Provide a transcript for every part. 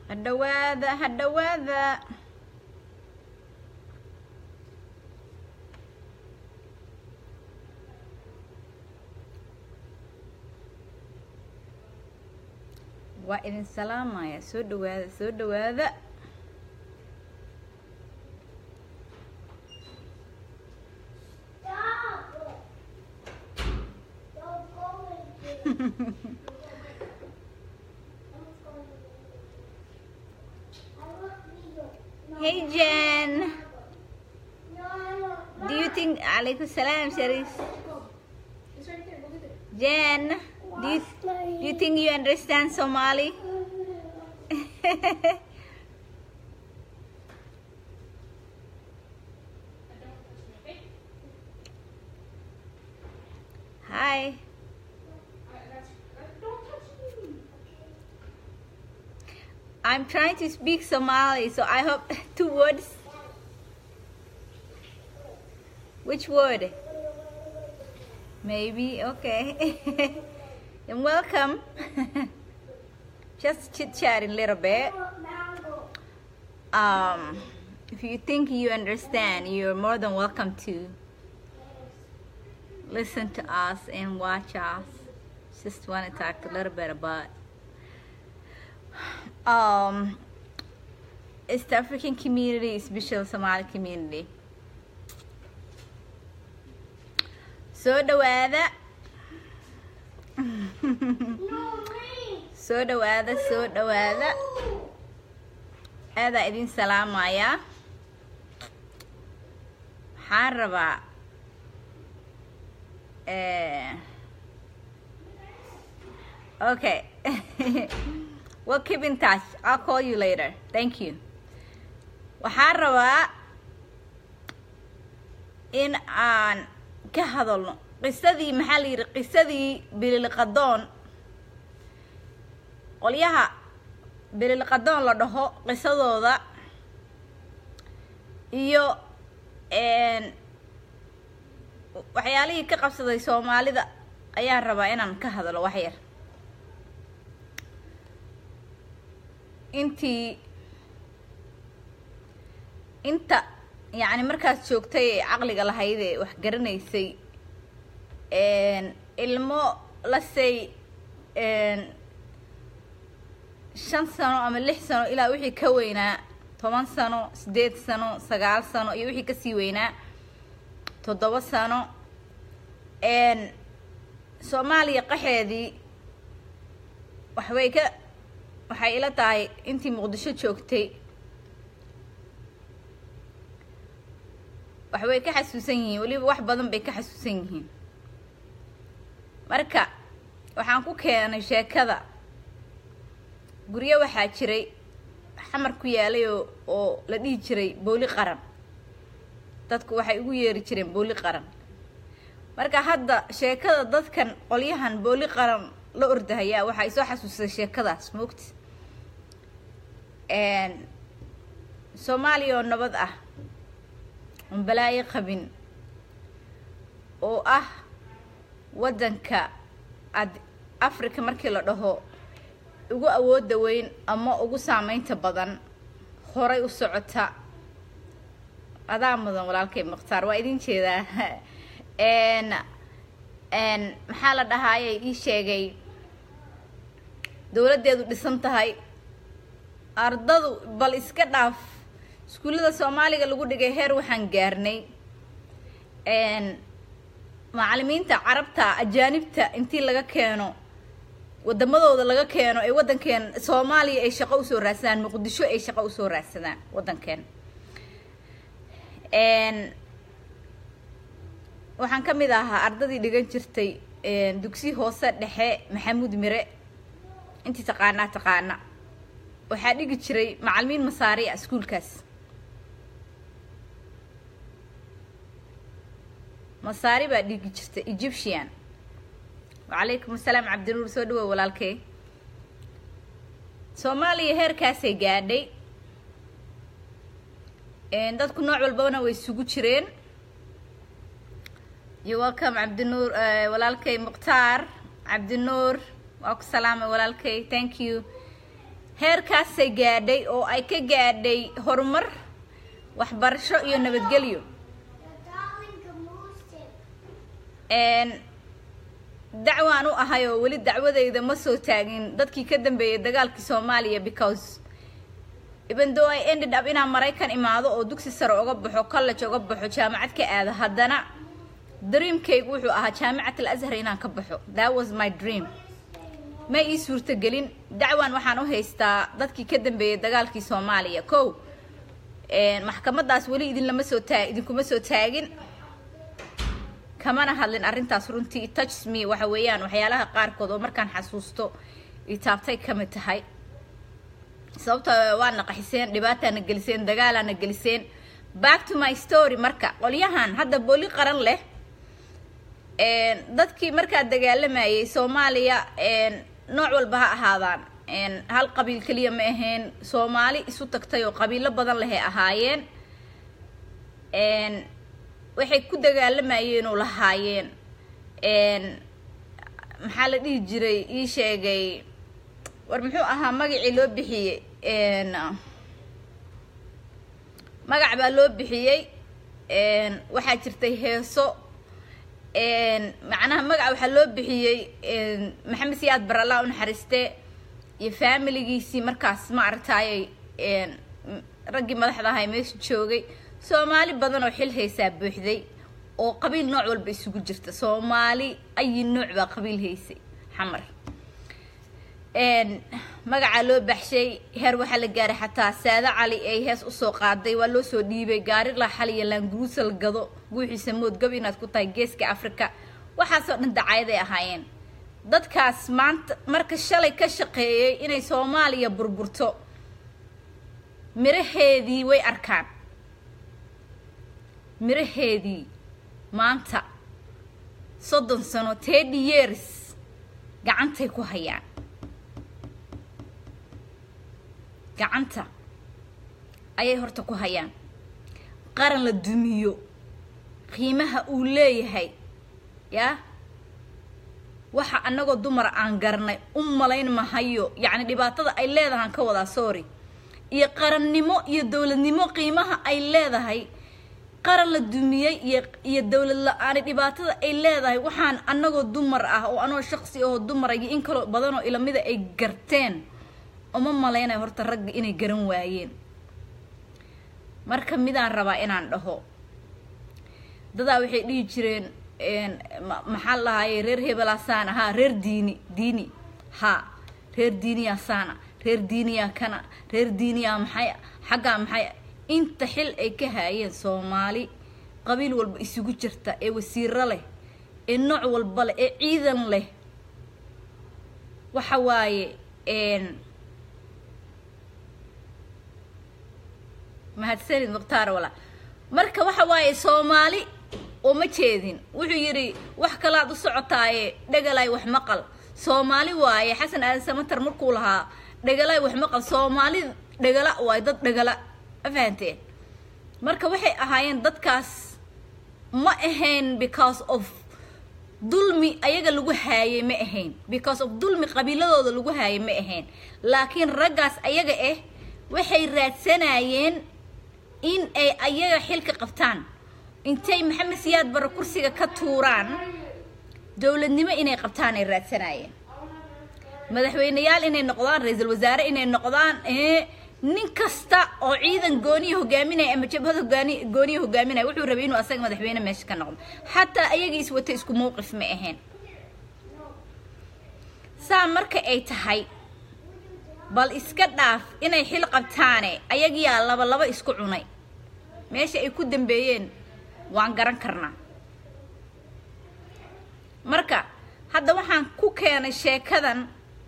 hadhawaada hadhawaada waa idin salaamaya soo dhawaada soo dhawaada hey jen do you think alaikum salam sharis jen do you, do you think you understand somali hi I'm trying to speak Somali, so I hope two words. Which word? Maybe, okay. and welcome. Just chit chatting a little bit. Um, if you think you understand, you're more than welcome to listen to us and watch us. Just want to talk a little bit about um, East African community, especially Somali community. Soo dhawaada. soo dhawaada, soo dhawaada. Aadaa idin salaamaya. Waxaan rabaa eh, okay. We'll keep in touch. I'll call you later. Thank you. Waxaan rabaa in aan ka hadalno qisadii maxaa la yidhi qisadii bililqadoon qolyaha bililqadoon la dhaho qisadooda iyo waxyaalihii ka qabsaday soomaalida ayaan rabaa inaan ka hadlo wax yar intii inta yacni markaas joogtay ee caqliga lahayd ee wax garanaysay ilmo lasey shan sano ama lix sano ilaa wixii ka weynaa toban sano siddeed sano sagaal sano iyo wixii kasii weynaa toddoba sano soomaaliya qaxeedii waxbay ka waxay ila tahay intii muqdisho joogtay waxbay ka xasuusan yihiin weliba wax badan bay ka xasuusan yihiin marka waxaan ku keenay sheekada guryo waxaa jiray xamar ku yaalay oo oo la dhihi jiray booli qaran dadku waxay ugu yeeri jireen booli qaran marka hadda sheekada dadkan qolyahan booli qaran la ordahayaa waxaa isoo xasuusay sheekadaas moogta soomaaliya oo nabad ah oon balaayo qabin oo ah waddanka ad africa markii la dhaho ugu awoodda weyn ama ugu saameynta badan horay u socota adaa mudan walaalkay mukhtaar waa idin jeedaa maxaa la dhahaayay ii sheegay dowladdeedu dhisan tahay ardadu bal iska dhaaf iskuullada soomaaliga lagu dhigay heer waxaan gaarnay macalimiinta carabta ajaanibta intii laga keeno wadamadooda laga keeno ee waddankeen soomaaliya ay shaqo usoo raadsadaan muqdisho ay shaqo usoo raadsadaan waddankeen waxaan ka mid ahaa ardadii dhigan jirtay dugsi hoose dhexe maxamuud mire intii taqaanaa taqaana waxaa dhigi jiray macalimiin masaariya iskuulkaas masaari baa dhigi jirtay egyptian wacalaykum asalaam cabdinuur soo dhawow walaalkey soomaaliya heerkaasay gaadhay dadku nooc walbana way isugu jireen yo welcome cabdinuur walaalkay mukhtaar cabdinuur waa ku salaamay walaalkay thank you heerkaasay gaadhay oo ay ka gaadhay horumar waxbarasho iyo nabadgelyo dacwaan u ahay oo weli dacwadayda ma soo taagin dadkii ka dambeeyay dagaalkii soomaaliya because even though I ended up inaan maraykan imaado oo dugsi sare uga baxo college uga baxo jaamacad ka aado haddana dreamkaygu wuxuu ahaa jaamacat al azhar inaan ka baxo that was my dream ma ii suurtagelin dacwan waxaan u haystaa dadkii ka dambeeyay dagaalkii soomaaliya kow maxkamadaas weli idinlama soo taa idinkuma soo taagin kamana hadlin arrintaas runtii touch me waxa weeyaan waxyaalaha qaarkood oo markaan xasuusto itaabtay ka mid tahay sababto waana qaxiseen dhibaataana geliseen dagaalaana geliseen back to my story marka qolyahan hadda booli qaran leh dadkii markaa dagaalamayay soomaaliya nooc walba ha ahaadaan hal qabiil keliya ma ahayn soomaali isu tagtay oo qabiilo badan lehay ahaayeen waxay ku dagaalamayeen oo lahaayeen maxaa la dhihi jiray ii sheegay war muxuu ahaa magacii loo bixiyey magac baa loo bixiyey waxaa jirtay heeso macnaha magaca waxaa loo bixiyey maxamed siyaad baralla u naxariiste iyo faamiligiisii markaas ma aragtaayay raggii madaxda ahay meesha joogay soomaali badan oo xil haysaa buuxday oo qabiil nooc walba isugu jirta soomaali ayi nooc baa qabiil haysay xamar magacaa loo baxshay heer waxaa la gaaray xataa saado cali ay hees usoo qaaday waa loo soo dhiibay gaari laaxal iyo laanguruusal gado guuxiisa moodgab inaad ku tahay geeska africa waxaasoo dhan dacaayaday ahaayeen dadkaas maanta marka shalay ka shaqeeyay inay soomaaliya burburto miraheedii way arkaan miraheedii maanta soddon sano teddy years gacantay ku hayaan gacanta ayay horta ku hayaan qaran la dumiyo qiimaha uu leeyahay yaa waxa annagoo dumar aan garanay u malayn mahayo yacni dhibaatada ay leedahaan ka wadaa sorry iyo qarannimo iyo dowladnimo qiimaha ay leedahay qaran la dumiyey iyo iyo dowlad la-aani dhibaatada ay leedahay waxaan annagoo dumar ah oo anoo shaqsi ahoo dumara iyo in kaloo badanoo ilamida ay garteen uma malaynaya horta ragga inay garan waayeen marka midaan rabaa inaan dhaho dadaa waxay dhihi jireen maxaa la lahaaye reer hebelaa saana haa reer diini diini haa reer diiniyaa saana reer diiniyaa kana reer diiniyaa maxay xaggaa maxay inta xil ay ka haayeen soomaali qabiil walba isugu jirta ee wasiiro leh ee nooc walba leh ee ciidan leh waxa waaye mahadsanid mukhtaar wala marka waxa waaye soomaali oo ma jeedin wuxuu yidhi wax kalaad u socotaaye dhegalaay wax maqal soomaali waaye xasan aadan samatar markuu lahaa dhegalaay wax maqal soomaali dhegala waaye dad dhegala ma fahanteen marka waxay ahaayeen dadkaas ma ahayn because of dulmi ayaga lagu haayay ma ahayn because of dulmi qabiiladooda lagu haayay ma ahayn laakiin raggaas ayaga ah waxay raadsanayeen in ay ayaga xilka qabtaan intay maxamed siyaad barre kursiga ka tuuraan dowladnimo inay qabtaan ay raadsanayeen madaxweyneyaal inay noqdaan ra-iisul wasaare inay noqdaan nin kasta oo ciidan gooniya hogaaminaya ama jabhad hogaani gooniya hogaaminaya wuxuu rabay inuu asaga madaxweyne meesha ka noqdo xataa ayagii is watay isku mowqif ma ahayn saa marka ay tahay bal iska dhaaf inay xil qabtaane ayagiyaa laba laba isku cunay meesha ay ku dambeeyeen waan garan karnaa marka hadda waxaan ku keenay sheekadan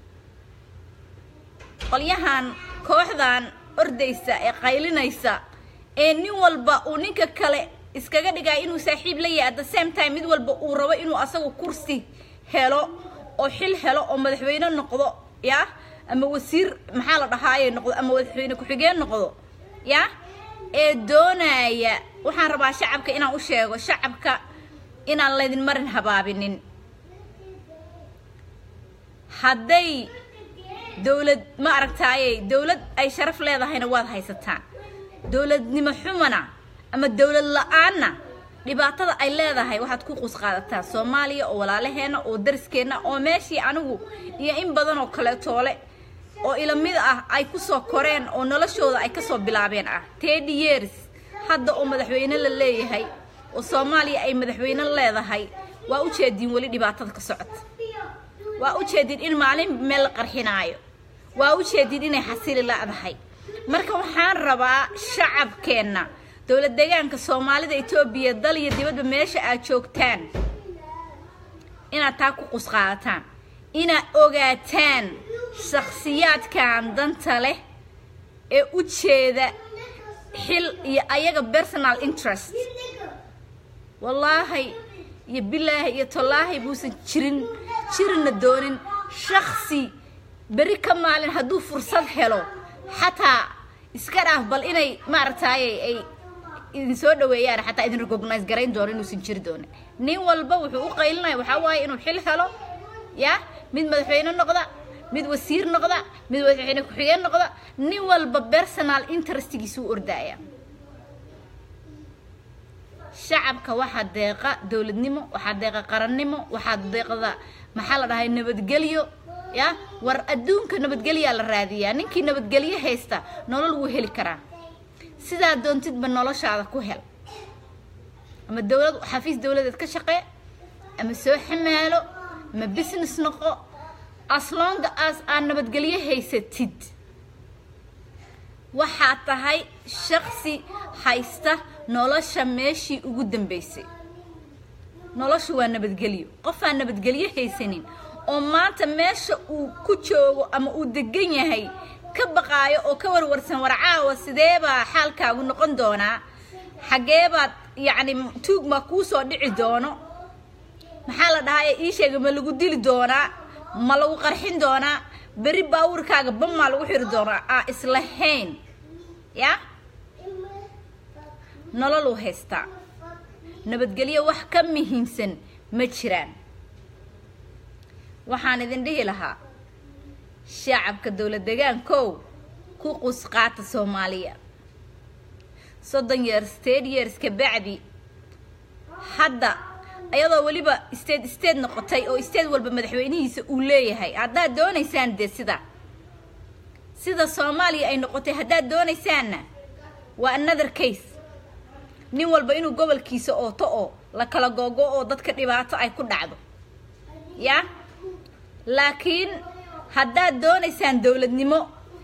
qolyahan kooxdan ordaysa ee qaylinaysa ee nin walba uu ninka kale iskaga dhigaya inuu saaxiib la yahay at the same time mid walba uu rabo inuu asagu kursi helo oo xil helo oo madaxweyne noqdo yaa ama wasiir maxaa la dhahaaye noqdo ama madaxweyne ku-xigeen noqdo yaa ee doonaya waxaan rabaa shacabka inaan u sheego shacabka inaan laydin marin habaabinin hadday dowlad ma aragtaaye dowlad ay sharaf leedahayna waad haysataan dowladnimo xumana ama dowlad la-aanna dhibaatada ay leedahay waxaad ku qusqaadataan soomaaliya oo walaalaheena oo dariskeena oo meeshii anigu iyo in badan oo kaleetoole oo ilamid ah ay kusoo koreen oo noloshooda ay kasoo bilaabeen ah teddy years hadda oo madaxweyne la leeyahay oo soomaaliya ay madaxweyne leedahay waa u jeediin weli dhibaatada ka socota waa u jeedin in maalin meel la qarxinaayo waa u jeedin inay xasili la-dahay marka waxaan rabaa shacabkeenna dowlad deegaanka soomaalida etoobiya dal iyo dibadba meesha aad joogtaan inaad taa ku qusqaadataan inaad ogaataan shakhsiyaadkan danta leh ee u jeeda xil iyo ayaga personal interest wallaahi iyo bilaahi iyo tallaahi buusan jirin jirina doonin shaksi beri ka maalin hadduu fursad helo xataa iska dhaaf bal inay maaragtaaye ay idin soo dhaweeyaan xataa idin recognize garayn doono inuusan jiri doonin nin walba wuxuu u qaylinaya waxaa waaye inuu xil helo ya mid madaxweyne noqda mid wasiir noqda mid madaxweyne ku-xigeen noqda nin walba personal interestigiisu u ordaaya shacabka waxaa deeqa dowladnimo waxaa deeqa qarannimo waxaa deeqda maxaa la dhahay nabadgelyo ya war adduunka nabadgelyaa la raadiyaa ninkii nabadgelyo haysta nolol wuu heli karaa sidaa doontidba noloshaada ku hel ama dowlad xafiis dowladeed ka shaqee ama soo xamaalo ama business noqo aslonga as aad nabadgelyo haysatid waxaa tahay shaksi haysta nolosha meeshii ugu dambeysay noloshu waa nabadgelyo qofaan nabadgelyo haysanin oo maanta meesha uu ku joogo ama uu degan yahay ka baqaayo oo ka warwarsan war caawa sideebaa xaalkaagu noqon doonaa xageebaad yacni tuug maa kuu soo dhici doono maxaa la dhahaye ii sheega ma lagu dili doonaa ma lagu qarxin doonaa beri baawurkaaga bamaa lagu xiri doonaa aa islahayn ya nololuu haystaa nabadgelyo wax ka muhiimsan ma jiraan waxaan idin dhihi lahaa shacabka dowlad degaankow ku qusqaata soomaaliya soddon years state years ka bacdi hadda ayadoo weliba state state noqotay oo state walba madaxweynihiisa uu leeyahay haddaad doonaysaan dee sida sida soomaaliya ay noqotay haddaad doonaysaanna waa another case nin walba inuu gobolkiisa ooto oo la kala googo oo dadka dhibaato ay ku dhacdo ya laakiin haddaad doonaysaan dowladnimo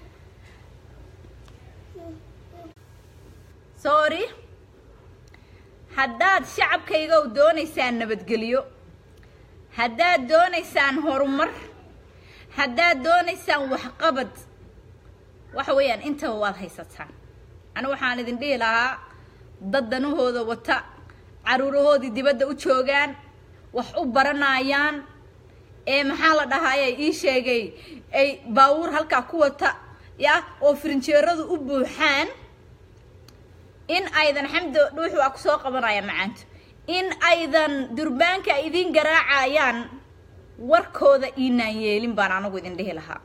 sorry haddaad shacabkaygow doonaysaan nabadgelyo haddaad doonaysaan horumar haddaad doonaysaan waxqabad waxa weeyaan intaba waad haysataan anigu waxaan idin dhihi lahaa dad danahooda wata caruurahoodii dibadda u joogaan wax u baranayaan ee maxaa la dhahaye ii sheegay ay baawuur halkaa ku wata ya oo firinjeeradu u buuxaan in aydan xamdi dhuuxu waa kusoo qabanaya macaanto in aydan durbaanka ay idiin garaacayaan warkooda iinaan yeelin baan anagu idin dhihi lahaa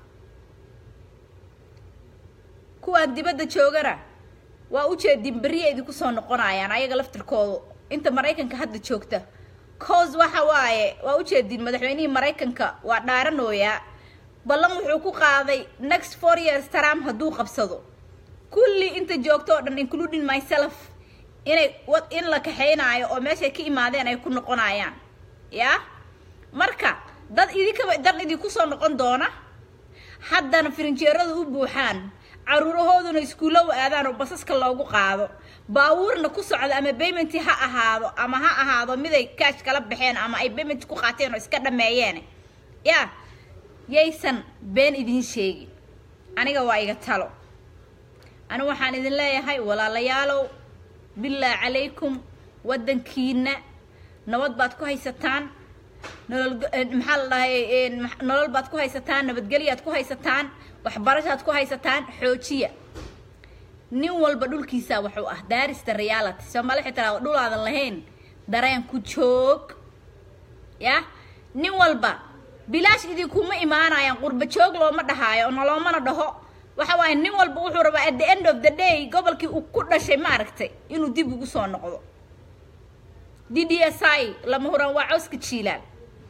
kuwaan dibadda joogana waa ujeedin beriya idinku soo noqonayaan ayaga laftirkoodu inta maraykanka hadda joogta cause waxa waaye waa ujeedin madaxweynihii maraykanka waa dhaaranooyaa ballan wuxuu ku qaaday next four years trump hadduu qabsado kulli inta joogto oo dhan including myself inay in la kaxaynaayo oo meeshay ka imaadeen ay ku noqonayaan yaa marka dad idinkaba dan idinku soo noqon doona haddana firinjeeradu u buuxaan caruurahooduna iskuulla u aadaan oo basaska loogu qaado baawuurna ku socdo ama baymenty ha ahaado ama ha ahaado miday kaash kala baxeen ama ay baymenty ku qaateen oo iska dhameeyeen yaa yaysan been idiin sheegin aniga waa iga talo anigu waxaan idin leeyahay walaalayaalow bilaa calaykum waddankiina nabad baad ku haysataan nolol maxaa la dhahay nolol baad ku haysataan nabadgelyaad ku haysataan waxbarashaad ku haysataan xoojiya nin walba dhulkiisaa wuxuu ah daarista reality soomaali waxay tiraa dhul aadan lahayn dareen ku joog ya nin walba bilaash idinkuma imaanayaan qurba joog looma dhahaayo oo noloomana dhaho waxa waaye nin walba wuxuu rabaa at the end of the day gobolkii uu ku dhashay ma aragtay inuu dib ugu soo noqdo d d s i lama huraan waa cawska jiilaan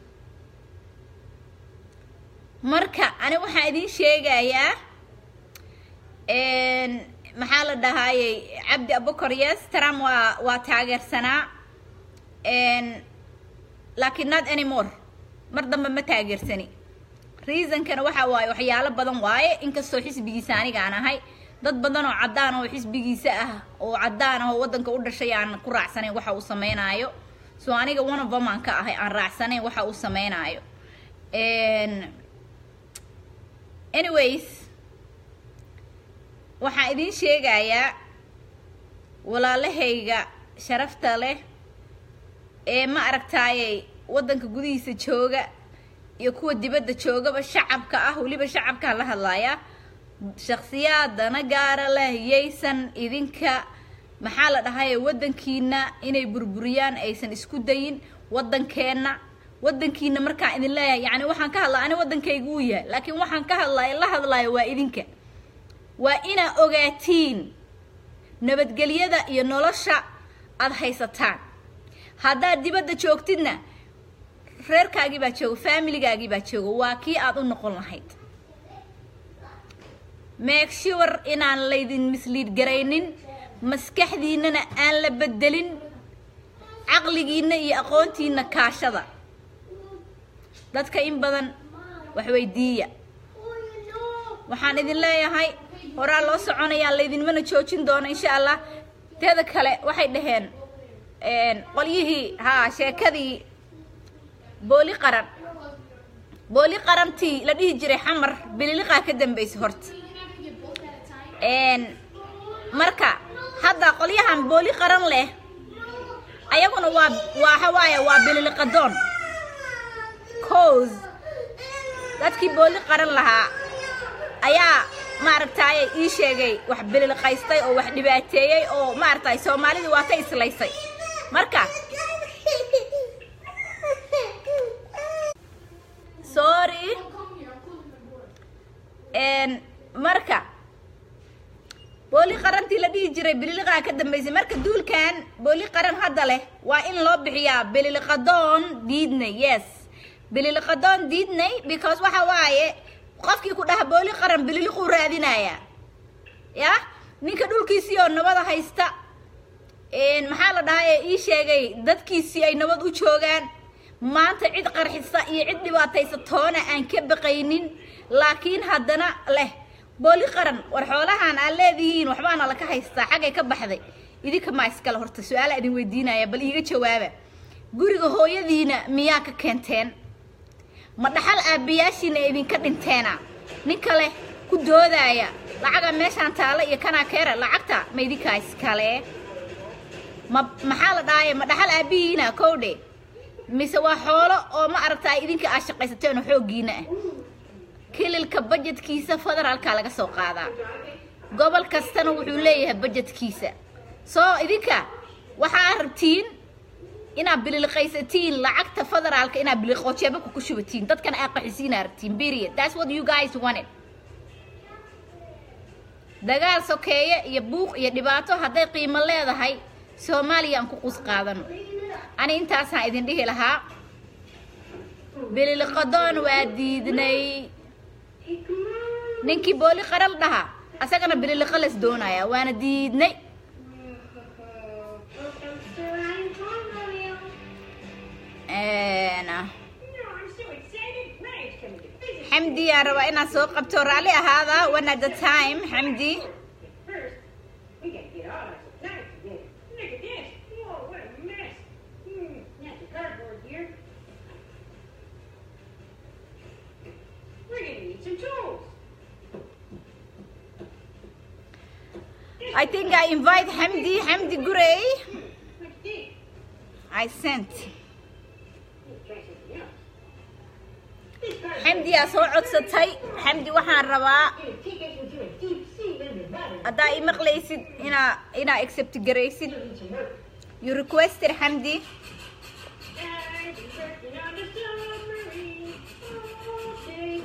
marka ani waxaan idiin sheegayaa maxaa la dhahaayey cabdi abukar yes trump waa waa taageersanaa laakiin not anymore mar dambe ma taageersani reasonkana waxa waaye waxyaalo badan waaye inkastoo xisbigiisa anigaan ahay dad badan oo caddaan oo xisbigiisa ah oo caddaan ah oo waddanka u dhashay aan ku raacsanayn waxa uu sameynaayo so aniga one of them aan ka ahay aan raacsanayn waxa uu sameynaayo anyways waxaan idiin sheegayaa walaalahayga sharafta leh ee ma aragtaayey waddanka gudihiisa jooga iyo kuwa dibadda joogaba shacabka ah weliba shacabkaan la hadlayaa shaksiyaadana gaara leh yaysan idinka maxaa la dhahaye waddankiina inay burburiyaan aysan isku dayin waddankeenna waddankiina markaan idin leeyahay yacni waxaan ka hadlaa ani waddankayga uu yahay laakiin waxaan ka hadlaayo la hadlaayo waa idinka waa inaa ogaatiin nabadgelyada iyo nolosha aada haysataan haddaad dibadda joogtidna reerkaagii baa jooga faamiligaagii baa jooga waa kii aada u noqon lahayd make sure inaan laydin misliid garaynin maskaxdiinana aan la bedelin caqligiina iyo aqoontiina kaashada dadka in badan waxweydiiya waxaan idin leeyahay horaa loo soconayaa laydinmana joojin doono insha allah teeda kale waxay dhaheen qolyihii haa sheekadii booli qaran booli qarantii la dhihi jiray xamar bililiqaa ka dambeysay horta marka hadda qolyahan booli qaran leh ayaguna waa waxa waaye waa bililiqadoon cause dadkii booli qaran lahaa ayaa maaragtaaye ii sheegay wax bililiqaystay oo wax dhibaateeyey oo maaragtay soomaalidii waa ka islaysay marka sorry marka booli qarantii la dhihi jiray bililiqaa ka dambeysay marka duulkan booli qaran hadda leh waa in loo bixiyaa bililiqadoon diidnay yes bililiqadoon diidnay because waxa waaye qofkii ku dhaha booli qaran bililiquu raadinayaa ya ninka dhulkiisii oo nabada haysta maxaa la dhahaa ee ii sheegay dadkiisii ay nabad u joogaan maanta cid qarxisa iyo cid dhibaataysa toona aan ka baqaynin laakiin haddana leh booli qaran war xoolahan aad leedihiin waxbaana laka haystaa xaggay ka baxday idinka maa iskale horta su-aala idin weydiinaya bal iiga jawaaba guriga hooyadiina miyaa ka keenteen ma dhaxal aabbayaashiina idinka dhinteena nin kale ku doodaaya lacaga meeshaan taala iyo kanaa keera lacagta ma idinkaa iskale ma maxaa la dhahaya ma dhaxal aabbihiina kowdhe mise waa xoolo oo ma aragtaa idinka aad shaqaysateen oo xooggiina ah kililka bajetkiisa federaalka laga soo qaadaa gobol kastana wuxuu leeyahay bajetkiisa soo idinka waxaa rabtiin inaad bililiqaysatiin lacagta federaalka inaad biliqoojeebaka ku shubatiin dadkana aad qaxisiina rabtiin period that's what you guys wanted dagaal sokeeye iyo buuq iyo dhibaato hadday qiimo leedahay soomaaliya aan ku qus qaadano ani intaasaan idin dhihi lahaa bililiqadoon waa diidnay ninkii booli qaral dhaha asagana bililiqo las doonaya waana diidnay xamdi aan rabaa inaan soo qabto raalli ahaada one at the time xamdi I think I invite Hamdi, Hamdi Gurey. I sent. xamdi aa soo codsatay xamdi waxaan rabaa haddaa i maqlaysid inaa inaa accept garaysid you requested xamdi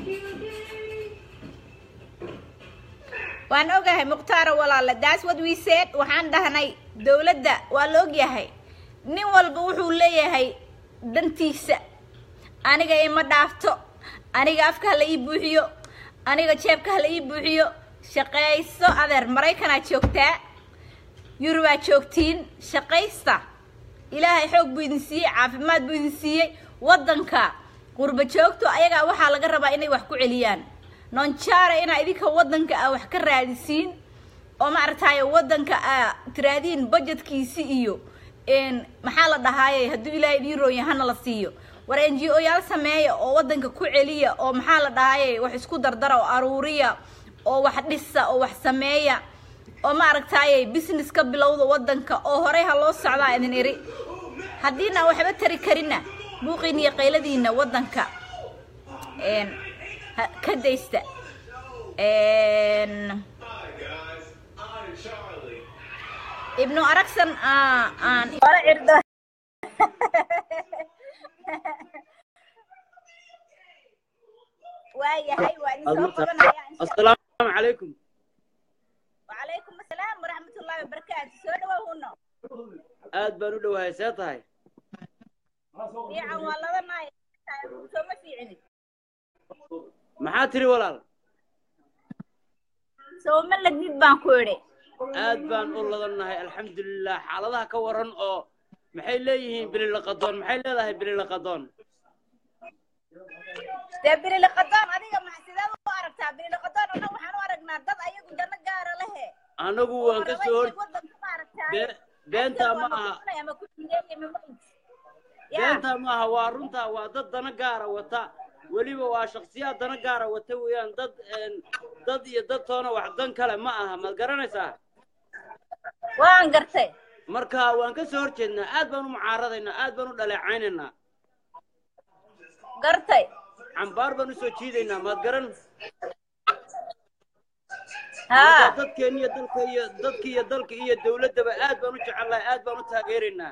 waan ogahay mukhtaaro walaale that's what we said waxaan dhahnay dowladda waa la ogyahay nin walba wuxuu leeyahay dantiisa aniga ima dhaafto aniga afka hala ii buuxiyo aniga jeebka hala ii buuxiyo shaqayso adeer maraykanaa joogtaa yurubaa joogtiin shaqaysta ilaahay xoog buu idin siiyey caafimaad buu idin siiyey waddanka qurba joogto ayagaa waxaa laga rabaa inay wax ku celiyaan nonjara inaa idinka waddanka ah wax ka raadisiin oo maaragtaaye waddanka aa tiraadiin budgetkiisi iyo maxaa la dhahaaye hadduu ilaahay idiin roonya hana la siiyo war n g o yaal sameeya oo waddanka ku celiya oo maxaa la dhahaaye wax isku dardara oo aruuriya oo wax dhisa oo wax sameeya oo maaragtaaye business ka bilowda waddanka oo horey ha loo socdaa idin iri haddiina waxba tari karina buuqiin iyo qayladiina waddanka ka daysta ibnu aragsan aan hore cirdo waayahay waa idin soo qabanaya assalaamu calaykum wacalaykum assalaam waraxmatullaahi wabarakaatu soo dhawow huno aad baan u dhowahay see tahay fiican waa laba naay sooma fiicinin maxaa tiri walaal sooma ladnid baan ku idhi aad baan u ladannahay alxamdulilah xaaladaha ka waran oo maxay leeyihiin bililaqadoon maxay leedahay bililaqadoon dee bililiqadoon adiga ma sideed u aragtaa bililiqadoon annaga waxaan u aragnaa dad ayagu dana gaara lehe anagu waan ka soo hor waddanka ma aragtaa Be- beentaa ma aha ama ku jideeya mamayd beentaa ma aha waa runtaa waa dad dana gaara wata weliba waa shaksiyaad dana gaara wata weeyaan dad een, dad iyo dad toona wax dan kale ma aha maad garanaysaa waan gartay marka waan ka soo horjeednaa aad baan u mucaaradaynaa aad baan u dhaleecaynaynaa gartay cambaar baan usoo jiidaynaa maad garan haa marka dadkeen iyo dalka iyo dadka iyo dalka iyo dawladdaba aad baan u jecelnahay aad baan u taageeraynaa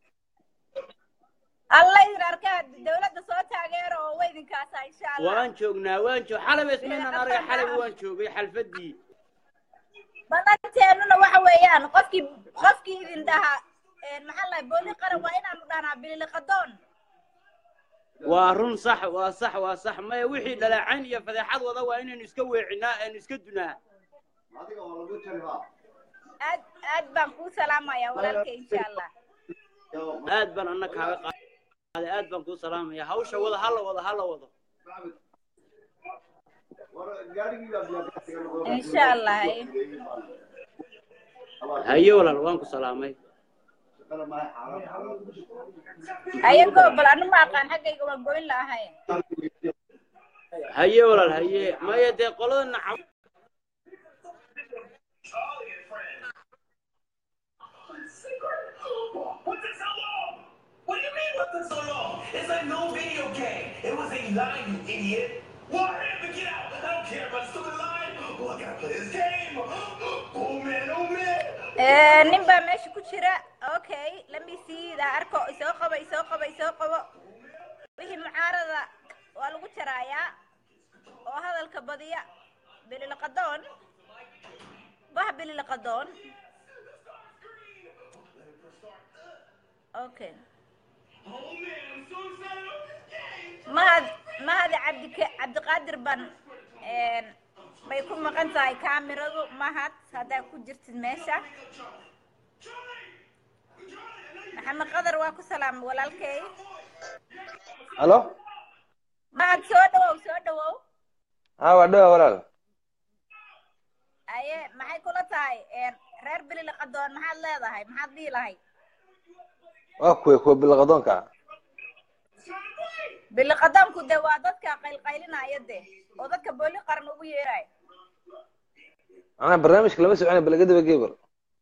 alla idin arkaa dawladda soo taageero oo wa idinkaasa insha allah waan joognaa waan joog xalaba ismaynaan arga xalaba waan joogay xalfadii badanteennuna waxa weeyaan qofkii qofkii idin dhahaa maxaa lahay booli qaran waa inaanu dhahnaa bililiqadoon waa run sax waa sax waa sax maya wixii dhaleecayn iyo fadeexad wada waa inaynu iska weecinaa aynu iska dunaa aad aad baan kuu salaamaya walaalkay insha allah aad baan anna kaaga qaaday aad baan kuu salaamaya hawsha wada hala wado hala wado insha allah haye. haye walaal waan ku salaamay ayagoo bal anu ma aqaan xaggayga waan goyn lahay haye walaal haye maya dee qolada nacam What took so long? What do you mean what took so long? It's a new video game. It was a line, you idiot. Why have to get out? I don't care about stupid line. Oh, I gotta play this game. Oh man, oh man. nin baa meesha ku jira okay let me see daa arko isoo qabo isoo qabo isoo qabo wixii mucaarada waa lagu jaraayaa oo hadalka badiya bililiqadoon bah bililiqadoon okay Oh man, I'm so excited. mahad mahad cabdika cabdiqaadir ban een, bay ku maqan tahay kaamiradu mahad haddaa ku jirtid meesha maxamed qadar waa ku salaamay walaalkay halo mahad soo dhawow soo dhawow haa waa dhawa walaal aye maxay kula tahay een, reer bililiqadoon maxaad leedahay maxaad dhihi lahay waa kuwe kuwa bilaqadoonka ah bililiqadoonku de waa dadka qaylqaylinaya de oo dadka booli qaran ugu yeerayo anaa barnaamijka lama socona balagadaba gebel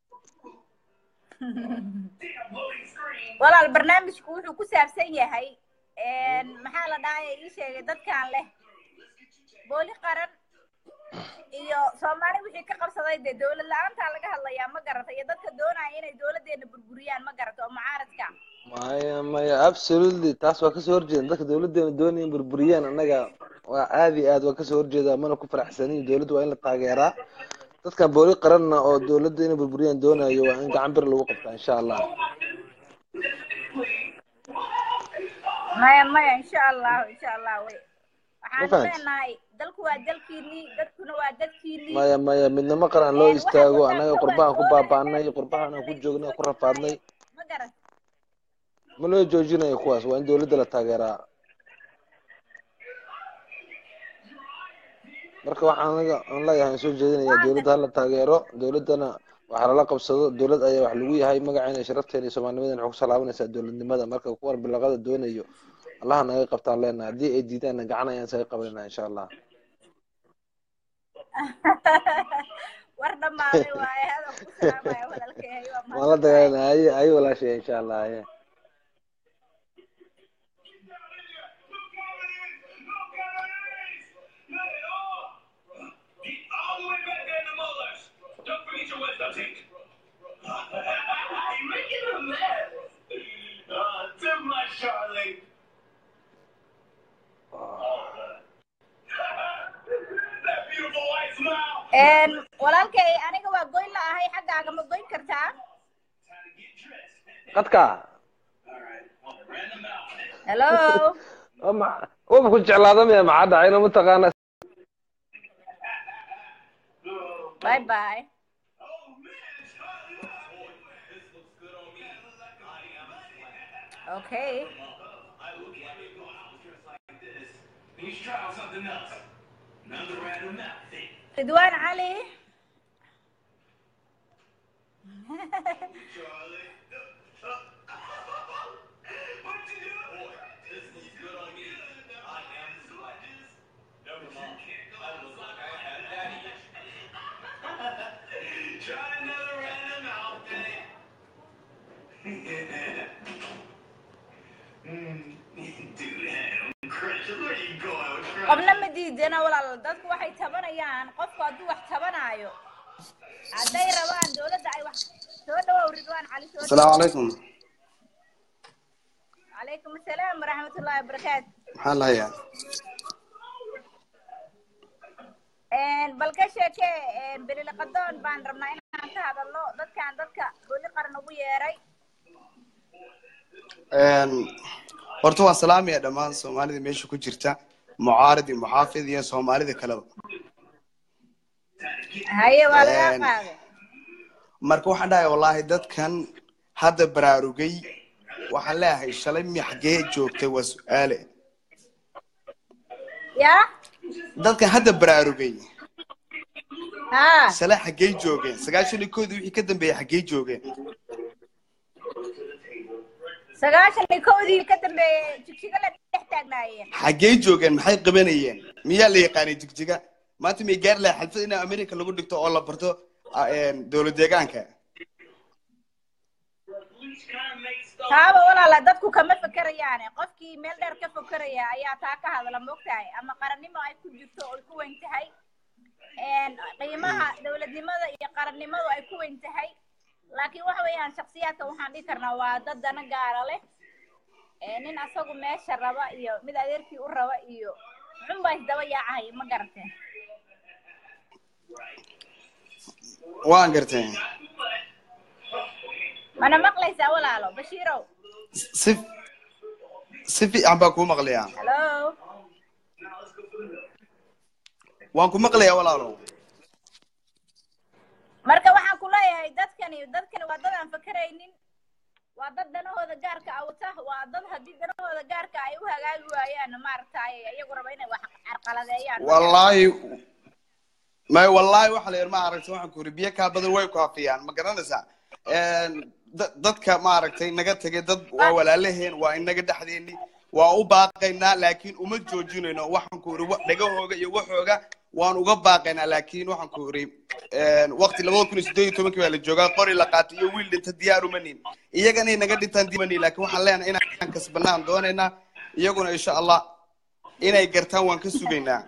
walaal barnaamijku wuxuu ku saabsan yahay een, maxaa la dhahaya ii sheegay dadkan leh booli qaran iyo soomaali wixii ka qabsaday dee dowlad la-aantaa laga hadlayaa ma garata iyo dadka doonaya inay dowladeena burburiyaan ma garata oo mucaaradka maya maya absolutely taas waa kasoo horjeeda dadka dawladeena doonaya in burburiyaan annaga waa aad iyo aad waa kasoo horjeedaa mana ku faraxsanin dowladda waa in la taageeraa dadkan booli qaranna oo dowladda inay burburiyaan doonayo waa in gacan bir lagu qabtaa insha allah maya maya insha allahu insha allah wey waxaan fahantay? leenahay dalku waa dalkiinii dadkuna waa dadkiinii maya maya midnimo qaran loo Een, waxaad istaago wadaa annaga kuwa qurbahan ku soo baabaanay raadsanay. qurbahan aan ku joognay ku rafaadnay ma garat ma loo joojinayo kuwaas waa in dowladda la taageeraa marka waxaan aniga aan leeyahay aan soo jeedinayaa dowladda hala taageero dowladdana waxaa lala qabsado dowlad ayaa wax lagu yahay magaceena iyo sharafteena iyo soomaalnimadeena waxay ku salaabanaysaa dowladnimada marka kuwan bilaqada doonayo allaha naga qabtaan leenahay haddii ay diidaanna gacan ayaan isaga qabanayna insha allah war dhammaaday waaye hadal ku salaamaya walaalkay waa waan la mahadsantahay dagaalana haye haye walaashaya insha allah haye All the way back there in the molars. Don't forget your wisdom teeth. You're making a mess. Uh, too much, Charlie. that beautiful white smile. Een, walaalkay aniga waa goyn la ahay xaggaaga ma goyn kartaa Time to get dressed. qadka All right. Random outfit. hello oo ma- waba ku jeclaada miya maxaa dhacayna mataqaana bye bye Oh, man, Charlie. This looks good on me. okay I look at it going, I was dressed like this. You should try out something else. Another random outfit. ridwaan cali Charlie. What'd you do? Boy, this looks good on me. I am gorgeous. Never mind. I look like I have daddy issues. Try another random outfit. Mm, Dude, I'm crushing. Where you going with crush? qofna ma diidana walaal dadku waxay tabanayaan qofku hadduu wax tabanaayo hadday rabaan dowladda ay wax soo dhawow ridwaan cali soo السلام dhawow عليكم calaykum asalaam waraxmatullaahi wabarakaatu maxaa lahayaa bal ka sheekee beliliqadoon baan rabnaa inaan ka hadalno dadkaan dadka booli qaran ugu yeeray horta waan salaamaya dhammaan soomaalida meesha ku jirta mucaarid iyo muxaafid iyo soomaalida kaleba haye waa lagaa Een, qaaday marka waxaan dhahay wallaahi dadkan hadda baraarugay waxaan leeyahay shalay mi xaggee joogtay waa su-aale yaa dadkan hadda baraarugay haa shalay xaggee joogeen sagaashan iyo koodii wixii ka dambeeyey xaggee joogeen sagaashan iyo kowdii ka dambeeyey jigjiga la dhex taagnaayeen xaggee joogeen maxay qabanayeen miyaa la yaqaanay jigjiga maanta may gaari lahay xalfad in america lagu dhigto oo la barto ah, een, dowlad deegaanka taaba walaala dadku kama fekerayaane qofkii meel dheer ka fekeraya ayaa taa ka hadla moogtahay ama qarannimo ay ku jirto oo ay ku weyn tahay een, qiimaha dowladnimada iyo qarannimadu ay ku weyn tahay laakiin waxa weeyaan shaksiyaadka waxaan dhihi karnaa waa dad dana gaara leh ee, nin asagu meesha raba iyo mid adeerkii u raba iyo xunbaa isdaba yaacay ma garateen waan gartay mana maqlaysaa walaalo bashiirow si si fiican baan kuu maqlayaa hallo waan ku maqlayaa walaalo marka waxaan ku leeyahay dadkani dadkani waa dad aan fakeraynin waa dad danahooda gaarka ah wata waa dad haddii danahooda gaarka ay u hagaagi waayaan maaragtay iyagu raba inay wax carqaladeeyaan wallaahi may wallaahi waxa la yidhi ma aragtay waxaan ku yidhi biyo kaa badan way ku hafiyaan ma garanaysaa Een, da- dadka maaragtay naga tegay dad waa walaalaheen waa inaga dhexdeeni waa u baaqaynaa laakiin uma joojinayno waxaan ku yidhi wa- dhagahooga iyo waxooga waan uga baaqaynaa laakiin waxaan ku yidhi een, waqti labada kun iyo siddeed iyo tobankii baa la joogaa qori la qaatay iyo wiil dhinta diyaar uma nin iyagana inaga dhintaan dimanin laakiin waxaan leenahay inaan kasbanaan doonaynaa iyaguna insha allah inay gartaan waan ka sugaynaa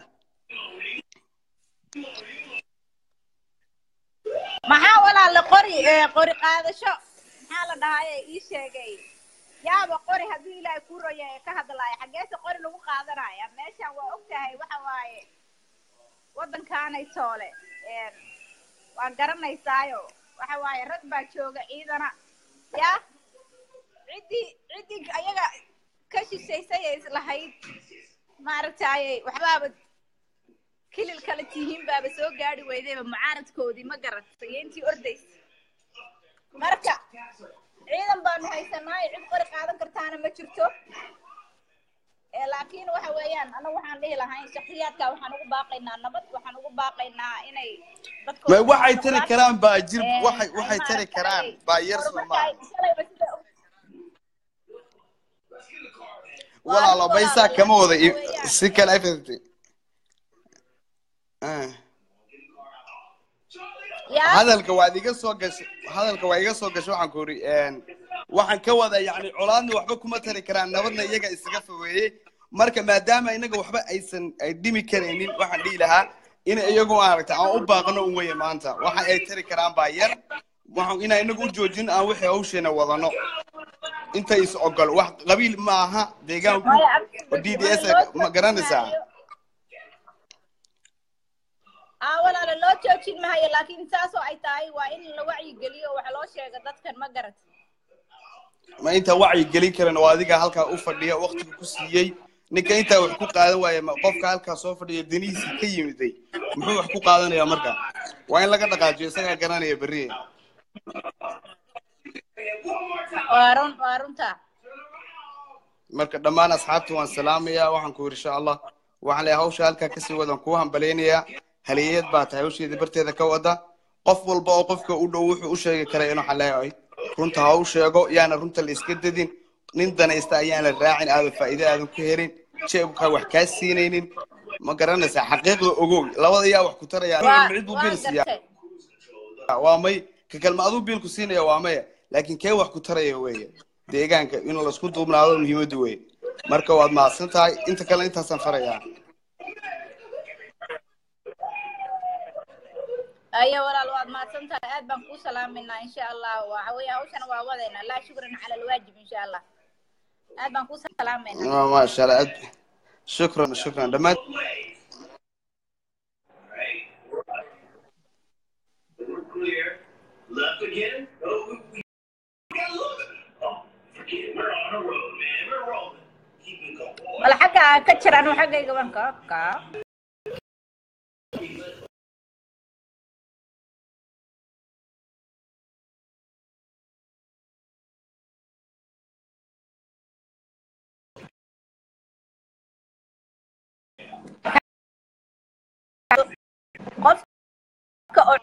maxaa walaala qori eh, qori qaadasho maxaa la dhahaye ii sheegay yaaba qori hadduu ilaahay kuu roya ee ka hadlaayo xaggeese qori lagu qaadanaya meeshan waa og tahay waxa waaye waddankaanay toole een, waa garanaysaayo waxa waaye rag baa jooga ciidana yaa ciddii ciddii ayaga ka shishaysay ee islahayd maaragtaaye waxbaaba kilil kale tihiin baaba soo gaari weydayba mucaaradkoodii ma garatay iyo intii ordaysa marka ciidan baanu haysanaayo cid qori qaadan kartaana ma jirto ee laakiin waxa weeyaan anagu waxaan dhihi lahayn shakhsiyaadka waxaan ugu baaqaynaa nabad waxaan ugu baaqaynaa inay dadkooda ma waxay tari noqdaan. karaan baa jir Ee, waxay ay waxay tari maaragtay karaan baa yar horumarka soomaali ay shalayba sida u- walaalo Waa baysaa walaalo, kama wada laakiin i- waxa weeyaan. si kale ay fahamtay Ah. yaa hadalka waad iga soo gashay hadalka waa iga soo gashay waxaan ku uri waxaan ka wada yacni colaadna waxba kuma tari karaan nabadna iyaga isaga fogeeyey marka maadaama inaga waxba aysan ay dhimi karaynin waxaan dhihi lahaa in iyagu maaragta aan u baaqno un weye maanta waxa ay tari karaan baa yar waxaan inaan inagu u joojin aan wixii hawsheena wadano inta is ogol wax qabiil ma aha deegaanku Maya, oo d d s loo ma garanaysaa joojin maayo. aa walaalo loo joojin maayo laakiin saasoo ay tahay waa in la wacyigeliyo oo wax loo sheega dadkan ma garat ma intaa wacyi gelin karin oo adiga halkaa u fadhiya waqtiga ku siiyey ninka intaa wax ku qaadan waaya ma qofka halkaa soo fadhiya danihiisii ka yimiday muxuu wax ku qaadanaya marka waa in laga dhaqaajiyo isagaa garanaya berri waa run waa runta marka dhammaan asxaabta waan salaamayaa waxaan ku yidhi insha allah waxaan leeyahay hawsha halkaa kasii wadan kuu hambalaynayaa haliyeed baa tahay hawsheeda barteeda ka wada qof walba oo qofka u dhow wuxuu u sheegi karay inuu xaleeyahay runta ha u sheego yaana runta la iska dadin nin danaysta ayaan la raacin aadan faa'iido aadan ku helin jeebka wax kaa siinaynin ma garanaysaa xaqiiqda ogow labada yaa wax ku taraya waa cid buu waa bil siiyaa gartay waa may ka kalma aduu biilku siinaya waa maya laakiin kee wax ku taraya weeye deegaanka in laisku duubnaado muhiimaddu weye marka waad mahadsan tahay inta kale intaasaan farayaa ayo walaal waad mahadsan tahay aad baan kuu salaaminaa insha allah waxa weeye hawshana waa wadaynaa laa shukran cala alwaajib insha allah aad baan kuu salaamayna Ah, maasha allah aad shukran shukran dhammaan We're clear. Left again? Oh, we, we got look. Oh, forget it. We're on a road, man. We're rolling. Keep it going. bal xagga aan ka jira anu xaggayga baan ka ka qofka oo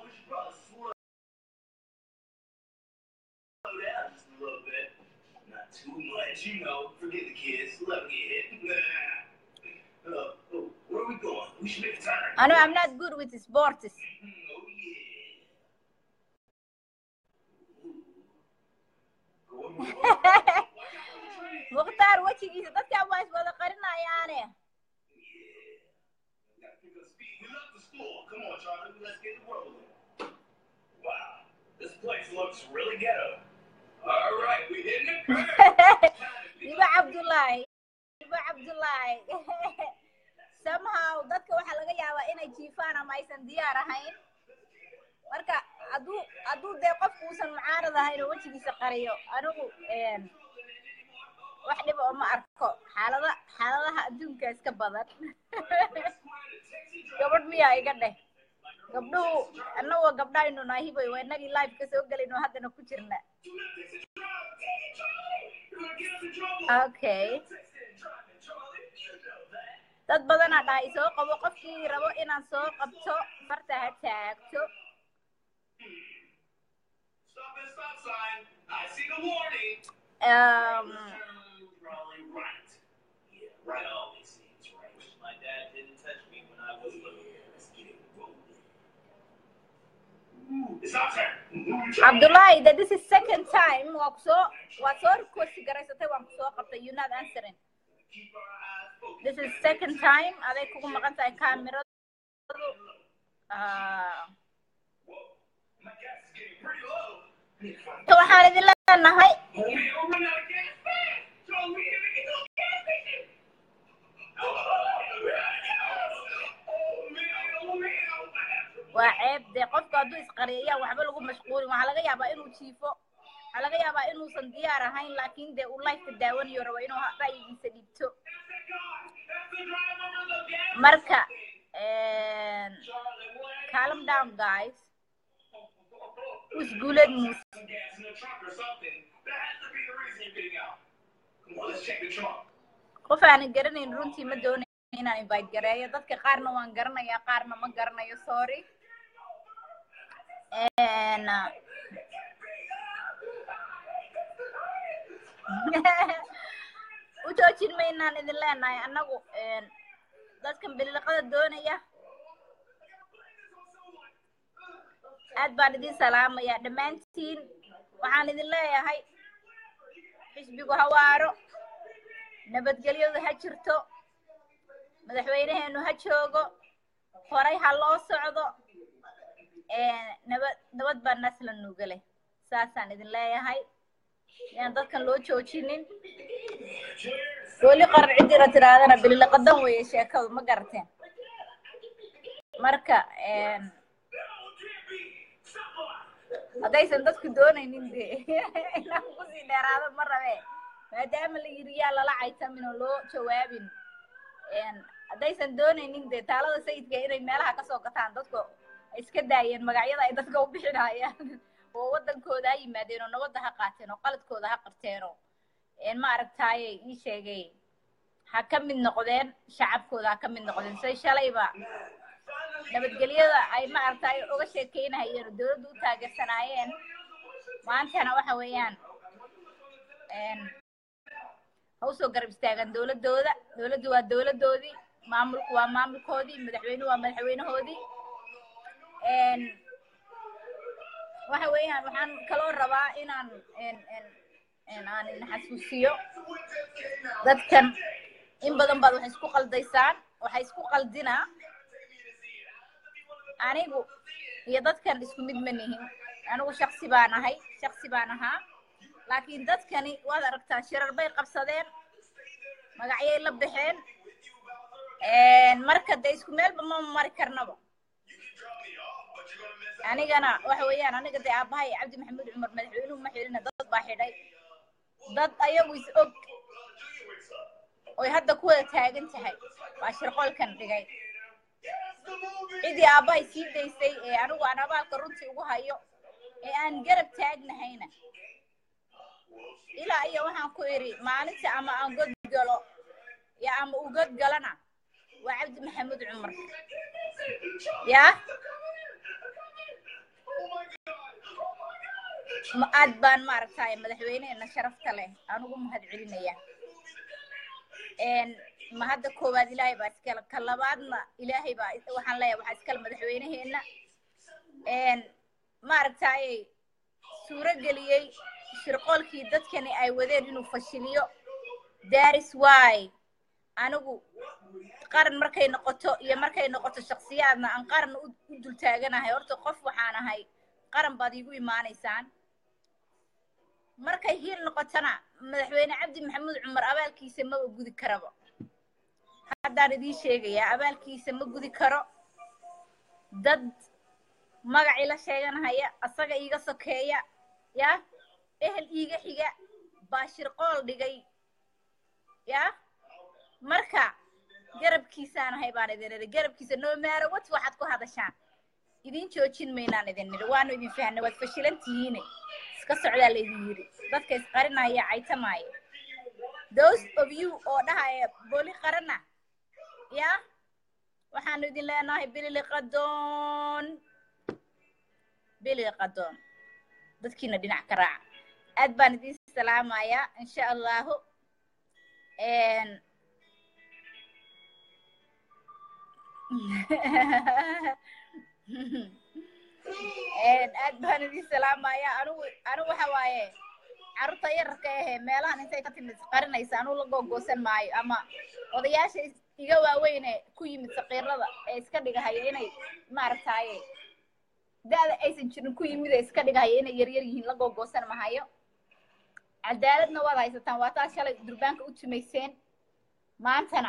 Slow down just a little bit. Not too much, you know. Forget the kids. Let them get hit. uh, oh, where are we going? We should make a turn. anu I'm not good with sports Mm, oh, yeah. Go on, move on. mukhtaar wejigiisa dadkan waa iswada qarinayaane Gotta pick up speed. We left the school. Come on, Charlie. Let's get it rolling. Wow. This place looks really ghetto. All right, we hitting the curve. iba cabdullaahi iba cabdullaahi somehow dadka waxaa laga yaabaa inay jiifaan ama aysan diyaar ahayn marka hadduu hadduu dee qofku uusan mucaarad ahayn oo wejigiisa qariyo anigu een, wax dhiba oo ma arko xaalada xaaladaha adduunka iska badan gabadh miyaa iga dheh gabdhuhu annagoo gabdhaynu naahiboy waa inagii live ka soo gelayno haddana ku jirna okay dad badanaa dhahay soo qabo qofkii rabo inaan soo qabto farta ha taagto Stop at stop sign. I see the warning. um, Turn probably right. Yeah, right always seems right. My dad didn't touch me when I was little. Let's get it rolling. Ooh, it's our turn. Ooh, Charlie. cabdullaahi that this is second time waa kusoo waa soo request garaysatay waan kusoo qabtay you not answering Keep our eyes focused. this is second time aday kugu maqan tahay kaamiradu Ah, My gas is getting pretty low. so waxaan idin leenahay Homie, we're running out of gas fast. jiifo waxaa laga yaabaa inuusan diyaar ahayn laakiin dee uu lifeka daawanayo rabo inuu ha- ra'yigiisa dhiibto marka calm down guys isguuled muuse gas in the trunk or something. That has to be the reason you're getting out. Come on, let's check the trunk. qof aanan garanayn runtii ma doonayo inaan invite gareeyo dadka qaarna waan garanayaa qaarna ma garanayo sorry And, uh, u joojin maynaan idin leenahay annagu dadkan biliqada doonaya aad baan idin salaamayaa dhammaantiin waxaan idin leeyahay xisbigu hawaaro nabadgelyadu ha jirto madaxweynaheenu ha joogo horay ha loo socdo nabad nabad baa nasla nuuga leh saasaan idin leeyahay yaan dadkan loo joojinin weli qarar ciddira tiraadana bililaqadan weeye sheekadu ma garateen marka haddaysan dadku doonaynin de inaan kusii dheeraado ma rabe maadaama la yiri yaa lala caytamin oo loo jawaabin haddaysan doonaynin de taalada sayidka inay meelaha kasoo gataan dadku ay iska daayeen magacyada ay dadka u bixinayaan oo wadankooda ha yimaadeen oo nabadda ha qaateen oo qaladkooda ha qabteen oo ma aragtaaye ii sheegay ha ka mid noqdeen shacabkooda ha ka mid noqdeen say shalayba nabadgelyada ay ma aragtaaye uga sheekeynahayeen oo dowladda u taageersanaayeen maantana waxa weeyaan ha usoo garab istaagaan dowladooda dowladdu waa dowladoodii maamulku waa maamulkoodii madaxweynuhu waa madaxweynahoodii waxa weeyaan waxaan kaloo rabaa inaan aan idin xasuusiyo dadkan in badan baad waxay isku qaldaysaan waxay isku qaldinaa anigu iyo dadkan isku mid ma nihin anigu shaksi baan ahay shaksi baan ahaa laakiin dadkani waad aragtaa shirar bay qabsadeen magacyay la baxeen marka de isku meelba ma mari karnaba anigana waxa weeyaan aniga dee aabahay cabdi maxamuud cumar madaxweynuhu ma xidhina dad baa xidhay dad ayagu is og oy hadda ku wada taagan tahay waa shirqoolkan dhigay ciddii aabbahay sii daysay ee anigu aan abaalka runtii ugu hayo ee aan garab taagnahayna ilaa iyo waxaan ku idhi maalinta ama aan god galo ya ama uu god galana waa cabdi maxamuud cumar yaa aad baan maaragtay madaxweyneena sharafta leh anugu mahad celinaya ma hadda koowaad ilaahay baa iskale ka labaadna ilaahay baa waxaan leeyahay waxaa iskale madaxweynaheena maaragtay suuro geliyey shirqoolkii dadkani ay wadeen inuu fashiliyo daris wy anigu qaran markay noqoto iyo markay noqoto shaksiyaadna aan qaran u dul taaganahay horta qof waxaan ahay qaran baad iigu imaanaysaan markay hiil noqotona madaxweyne cabdi maxamuud cumar abaalkiisa maba gudi karaba haddaan idiin sheegayaa abaalkiisa ma gudi karo dad magacii la sheeganahaya asaga iiga sokeeya ya ehel iiga xiga baa shirqool dhigay ya marka garabkiisaan ahay baan idin idhi garabkiisa no matter what waxaad ku hadashaan idin joojin maynaan idin nidhi waanu idin fahnay waad fashilan tihiine iska socdaa laydin yidhi dadka isqarinaya caytamaayo those of you oo dhahaya boli qarana ya waxaanu idin leenahay bilili qadoon bilili qadoon dadkiina dhinac ka raaca aad baan idin salaamayaa insha allahu aad baan idin salaamaya anugu anigu waxa waaye carruurta yararka ahe meelahan intay ka timid qarinaysa anugu la googoosan maayo ama odayaasha iga waaweyne ku yimid saqiirada ee iska dhigahaya inay maaragtaaye da-da aysan jirin ku yimid ee iska dhigahaya inay yaryar yihiin la googoosan mahayo cadaaladna waad haysataan waa taa shalay durbaanka u tumayseen maantana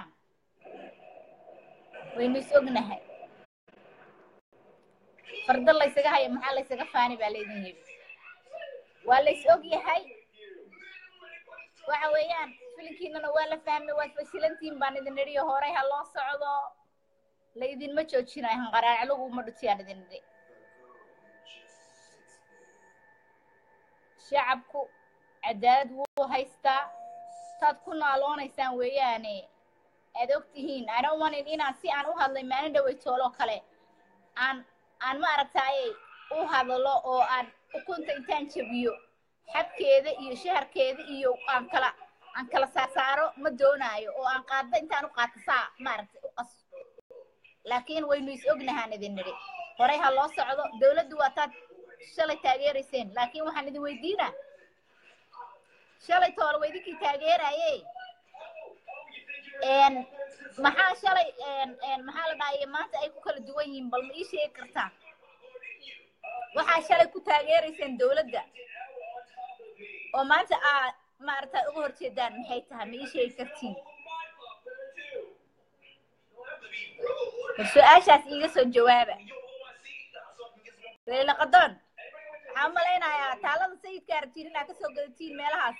waynu is ognahay farda laysaga haya maxaa laysaga faani baa laydin yidhi waa la is og yahay waxa weeyaan filinkiinana waa la fahmay waad fasilantihiin baan idin nidhi horey ha loo socdo la idinma joojinayo hanqaraaclugu uma dhutiyaan idin nidhi shacabku cadaalad wuu haystaa taad ku naaloonaysaan weeyaane aad og tihiin ana umanin inaan si aan u hadlay maalin dhaweytooloo kale aan aan ma aragtaaye u hadlo oo aan ukunta intaan jabiyo xabkeeda iyo shaharkeeda iyo aan kala aan kala saarsaaro ma doonaayo oo aan qaadda intaan u qaato saa maaragtay u qas laakiin waynu is ognahaan idin nidhi horey ha loo socdo dowladdu waa taad shalay taageerayseen laakiin waxaan idin weydiinaa shalay toole waa idinkii taageeraye n maxaa shalay n maxaa la dhahaye maanta ay ku kala duwan yihiin bal ma ii sheegi kartaa waxaa shalay ku taageerayseen dowladda oo maanta aad maaragta uga horjeedaan maxay tahay ma ii sheegi kartiin bal su-aashaas iiga soo jawaaba leila qadoon waxaan malaynayaa taalada sayidka arabtiin inaad kasoo gadatiin meelahaas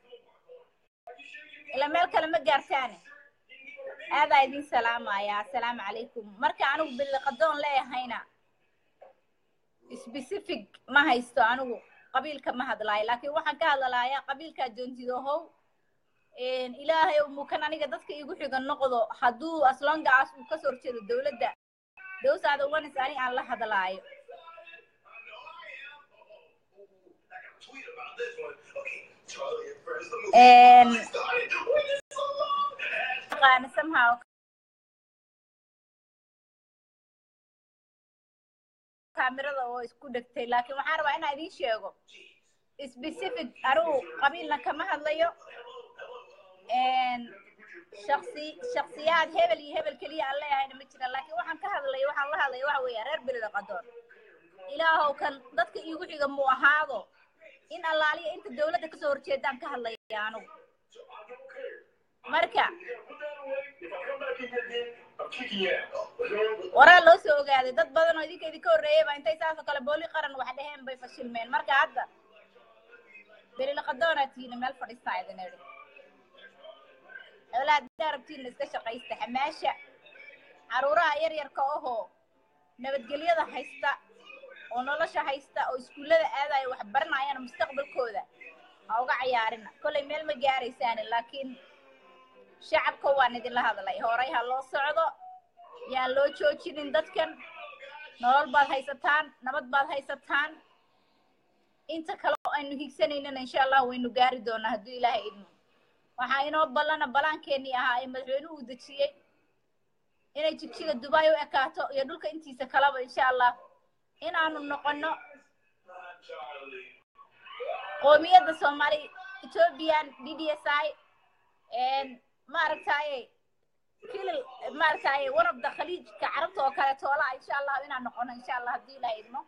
ila meel kale ma gaartaane aadaa idin salaamaya assalaamu calaykum marka anigu biliqadoon leeyahayna specific ma haysto anigu qabiilka ma hadlaayo laakiin waxaan ka hadlalaaya qabiilkaa joontidohow ilaahay mukan aniga dadka igu xiga noqdo hadduu aslongaas uu kasoo horjeedo dowladda dowsaada wanis ani aan la hadlaayo aqaana somehow kaamirada oo isku dhegtay laakiin waxaan rabaa inaan idiin sheego specific anigu qabiilna kama hadlayo shaksi shaksiyaad hebel iyo hebel keliya aan leeyahayna ma jira laakiin waxaan ka hadlaya waxaan la hadlaya waxa weeya reer belida qadoon ilaahow kan dadka iigu xiga muu ahaado in allaaliya inta dowladda kasoo horjeedaan ka hadlaya anigu marka waraa loo soo ogaaday dad badan oo idinka idinka horreeyay baa intay saasoo kale booli qaran wax dheheen bay fashilmeen marka hadda belilaqadoonaa tihiina meel fadhiistaa idin idhi awlaad daarabtiina iska shaqaysta xamaasha caruuraha yar yarka ahoo nabadgelyada haysta oo nolosha haysta oo iskuullada aadayo wax baranayana mustaqbalkooda ha uga cayaarina kollay meel ma gaaraysaani laakiin shacabka waan idinla hadlay horey ha loo socdo yaan loo joojinin dadkan nolol baad haysataan nabad baad haysataan inta kale oo aynu higsanaynana insha allah waynu gaari doonaa hadduu ilaahay idmo waxaa inoo ballana balaankeenii ahaa ee madaxweynuhu uu dejiyey inay jigjiga dubai u ekaato iyo dhulka intiisa kaleba insha allah inaanu noqono qoomiyadda soomaali ethiopian d d s i maaragtaye kilil maaragtaye one of the khaliijka carabta oo kale toolaa insha allah inaan noqono insha allah haddii ilaah idmo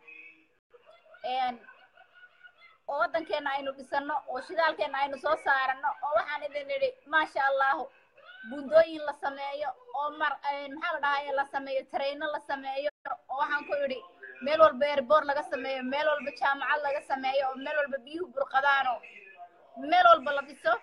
oo waddankeena aynu dhisano oo shidaalkeena aynu soo saarano oo waxaan idin idhi maasha allahu buundooyin la sameeyo oo mar maxaa la dhahaye la sameeyo tareyno la sameeyo oo waxaan ku idhi meel walba airboor laga sameeyo meel walba jaamacad laga sameeyo oo meel walba biyuhu burqadaano meel walba la dhiso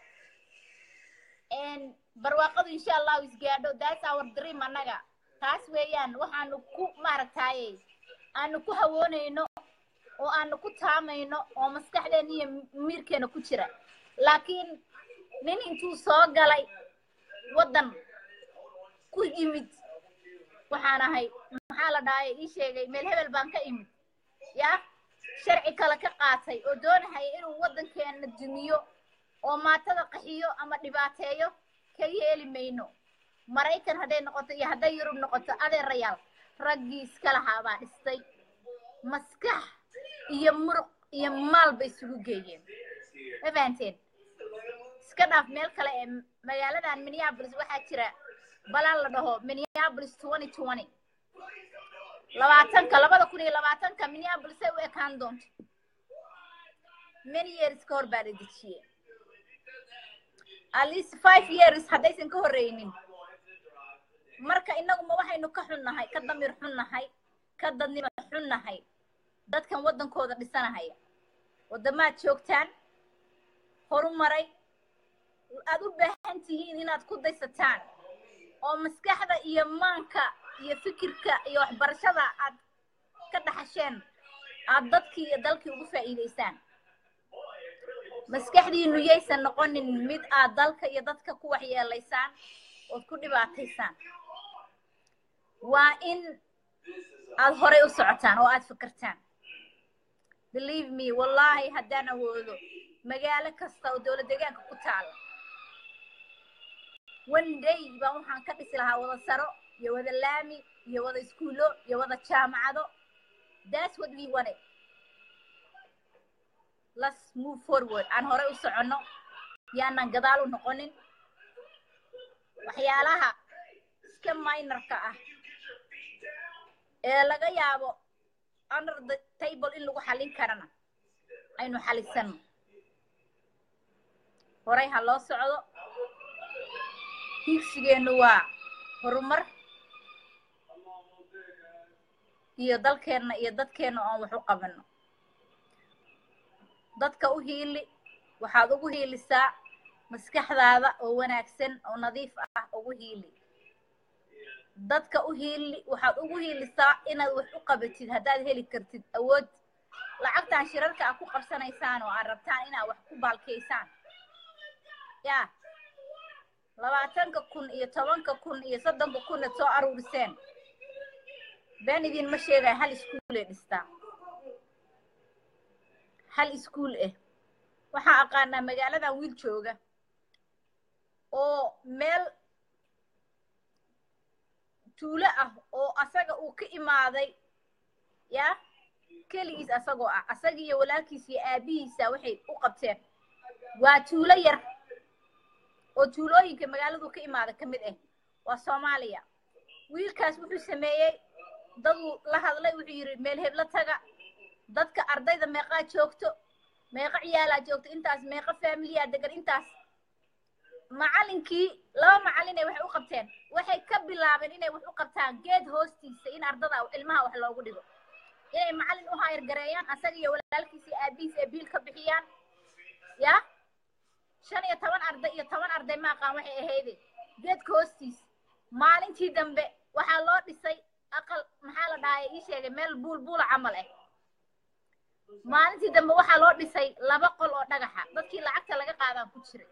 barwaaqadu insha allahu isgaadho that's our dream annaga taas weeyaan waxaanu ku maaragtaye aanu ku hawoonayno oo aanu ku taamayno oo maskaxdeena iyo miirkeena ku jira laakiin nin intuu soo galay waddan ku yimid waxaan ahay maxaa la dhahay ii sheegay meel hebel baan ka imid yaa sharci kale ka qaatay oo doonahaya inuu waddankeena dumiyo oo maatada qaxiyo ama dhibaateeyo ka yeeli mayno maraykan hadday noqoto iyo hadday yurub noqoto adeerayaal raggii iska lahaa baa dhistay maskax iyo muruq iyo maal bay isugu geeyeen ma fahanteen iska dhaaf meel kale ee magaaladan minneapolis waxaa jira balaan la dhaho minneapolis twenty twenty labaatanka labada kun iyo labaatanka minneapolis ay u ekaan doonto many years ka hor baa la dejiyey at least five years haddaysan ka horreynin marka innaguma waxaynu ka xunnahay ka damiir xunnahay ka dadnimo xunnahay dadkan waddankooda dhisanahaya waddamaad joogtaan horumaray aad u baahan tihiin inaad ku daysataan oo maskaxda iyo maanka iyo fikirka iyo waxbarashada aad ka dhaxasheen aad dadkii iyo dalkii ugu faa'iidaysaan maskaxdiinu yaysan noqonin mid aad dalka iyo dadka ku waxyeelaysaan ood ku dhibaataysaan waa in aad horay u socotaan oo aad fikirtaan believe me wallaahi haddaan awoodo magaalo kasta oo dowlad deegaanka ku taala one day baan waxaan ka dhisi lahaa wada saro iyo wada laami iyo wada iskuulo iyo wada jaamacado that's what we wanted let's move forward aan horay u soconno yaanan gadaal u noqonin waxyaalaha iska minorka ah ee laga yaabo under the table in lagu xallin karana aynu xalisano horay ha loo socdo higsigeennu waa horumar iyo dalkeenna iyo dadkeenna oon wax u qabanno dadka u hiili waxaad ugu hiilisaa maskaxdaada oo wanaagsan oo nadiif ah ugu hiili dadka u hiili waxaad ugu hiilisaa inaad wax u qabatid haddaad heli kartid awood lacagtan shirarka aad ku qabsanaysaan oo aad rabtaan inaad wax ku baalkaysaan yaa labaatanka kun iyo tobanka kun iyo soddonka kun aad soo aruuriseen been idinma sheegaya hal iskuulay dhistaa hal iskuul ah waxaan aqaanaa magaaladan wiil jooga oo meel tuulo ah oo asaga uu ka imaaday yaa keligiis asagoo ah asaga iyo walaalkiis iyo aabihiisa waxay u qabteen waa tuulo yar oo tuulooyinka magaaladu ka imaada ka mid ah waa soomaaliya wiilkaas wuxuu sameeyey daduu la hadlay wuxuu yidhi meel heblo taga dadka ardayda meeqaa joogto meeqa ciyaalaa joogto intaas meeqa faamiliyaa degan intaas macalinkii laba macalin ay waxay u qabteen waxay ka bilaabeen inay wax u qabtaan geed hoostiisa in ardada ilmaha wax loogu dhigo inay macalin u hayr gareeyaan asaga iyo walaalkiisa iyo aabihiis ay biil ka bixiyaan ya shan iyo toban arday iyo toban arday ma aqaan waxay ahayde geedka hoostiisa maalintii dambe waxaa loo dhisay aqal maxaa la dhahay ii sheegay meel buul buula camal ah maalintii dambe waxaa loo dhisay laba qol oo dhagaxa dadkii lacagta laga qaadaan ku jiray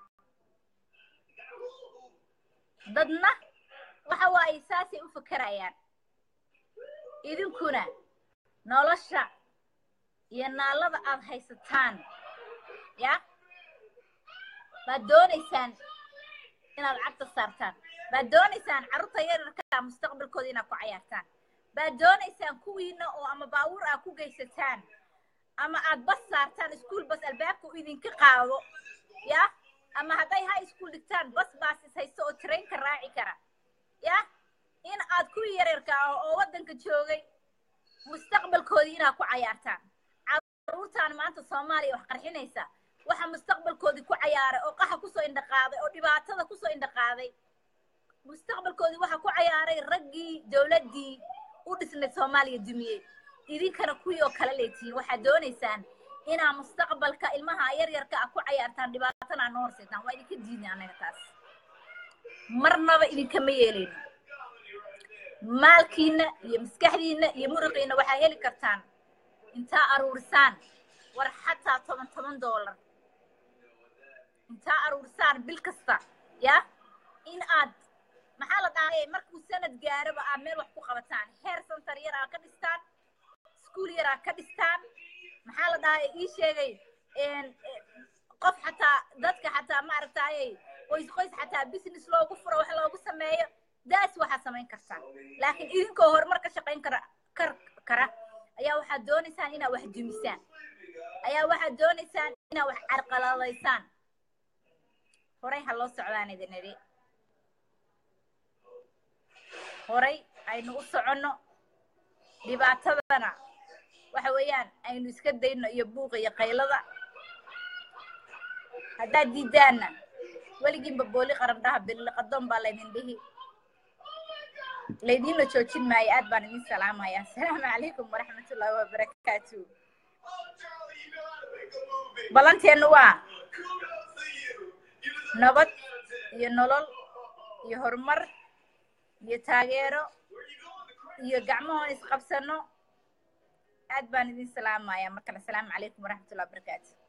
dadna waxa waaye saasay u fakerayaan idinkuna nolosha iyo naalada aad haysataan ya baad doonaysaan inaad cagta saartaan baad doonaysaan carruurta yararkaa mustaqbalkooda inaad ku cayaartaan baad doonaysaan kuwiina oo ama baawur aad ku geysataan ama aad bas saartaan iskuol bas albaabka u idinka qaado ya ama hadday high school dhigtaan bas baasis haysto oo trainka raaci kara ya in aad kuwii yareerka ah oo waddanka joogay mustaqbalkoodii inaad ku cayaartaan carruurtaan maanta soomaaliya wax qarxinaysa waxa mustaqbalkoodii ku cayaaray oo qaxa kusoo indhaqaaday oo dhibaatada kusoo indhaqaaday mustaqbalkoodii waxa ku cayaaray raggii dowladdii u dhisnay soomaaliya dumiyey idinkana kuwii oo kale leetihiin waxaad doonaysaan inaa mustaqbalka ilmaha yaryarka ah ku cayaartaan dhibaatana noo horseetaan waa idinka diidnay annaga taas marnaba idinkama yeelayno maalkiina iyo maskaxdiina iyo muruqiina waxaa heli kartaan intaa aruurisaan war xataa toban toban doolar intaa aruurisaan bil kasta ya in aad maxaa la dhahay markuu sanad gaaraba aad meel wax ku qabataan heer santar yar aa ka dhistaan iskuul yar aa ka dhistaan maxaa la dhahay ii sheegay qof xataa dadka xataa maaragtayay qoys qoys xataa business loogu furo wax loogu sameeyo daas waxaad samayn kartaan laakiin idinkoo horumar ka shaqayn kara kar kara ayaa waxaad doonaysaan inaad wax dumisaan ayaa waxaad doonaysaan inaad wax carqaladaysaan horay ha loo socdaan idin idhi horay aynu u soconno dhibaatadana waxa weeyaan aynu iska dayno iyo buuqa iyo qaylada haddaad diidaanna weligiinba booli qarandhaha biliqadoon baa laydin dhihi laydinla joojin maayo aad baan idin salaamaya asalaamu calaykum waraxmatullaahi wabarakaatu ballanteenu waa nabad iyo nolol iyo horumar iyo taageero iyo gacmahoon isqabsano aad baan idin salaamaya mar kale asalaamu calaykum waraxmatullahi wabarakaatu